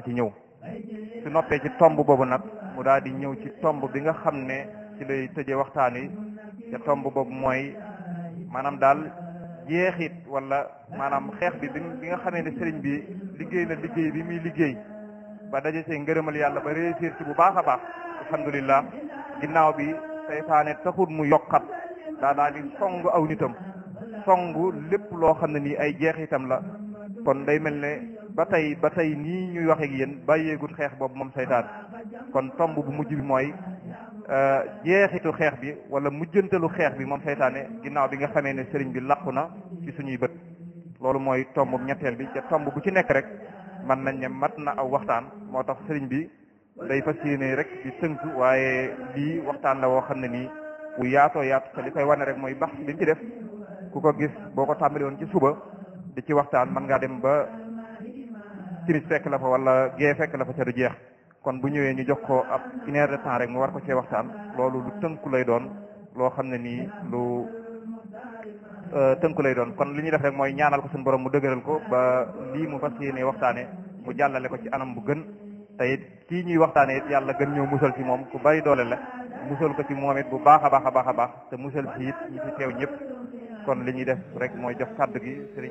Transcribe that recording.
ci ñëw su noppee ci tomb boobu nag mu daal di ñëw ci tomb bi nga xam ne ci lay tëjee waxtaan wi te tomb boobu mooy maanaam daal jeexit wala maanaam xeex bi bi nga xamee ne sëriñ bi liggéey na liggéey bi muy liggéey ba daje see ngërëmal yàlla ba réussir ci bu baax a baax alhamdulilah ginnaaw bi seytaane taxul mu yokkat daa daal di song aw nitam song lépp loo xam ne nii ay jeexitam la kon day mel ne ba tey ba tey nii ñuy wax ak yéen bàyyeegut xeex boobu moom seytaan kon tomb bu mujj bi mooy jeexitu xeex bi wala mujjantalu xeex bi moom seytaane ginnaaw bi nga xamee ne sëriñ bi làqu na ci suñuy bët loolu mooy tomb ñetteel bi te tomb bu ci nekk rek mën nañ ne mat na aw waxtaan moo tax sëriñ bi day fas yéene rek di tënk waaye lii waxtaan la woo xam ne nii bu yaatoo yaatu te li koy wane rek mooy bax bi mu ci def ku ko gis boo ko tàmbali woon ci suba di ci waxtaan mën ngaa dem ba timis fekk la fa wala gee fekk la fa ca du jeex kon bu ñëwee ñu jox ko ab une heure de temps rek mu war ko cee waxtaan loolu lu tënku lay doon loo xam ne nii lu tënku lay doon kon li ñuy def rek mooy ñaanal ko suñu borom mu dëgëral ko ba lii mu fas yéene waxtaane mu jàllale ko ci anam bu gën te it kii ñuy waxtaane it yàlla gën ñëw musal ci moom ku bari doole la musal ko ci moom it bu baax a baax a baax a baax te musal ci it ñi ci teew ñëpp kon li ñuy def rek mooy jox kàddu gi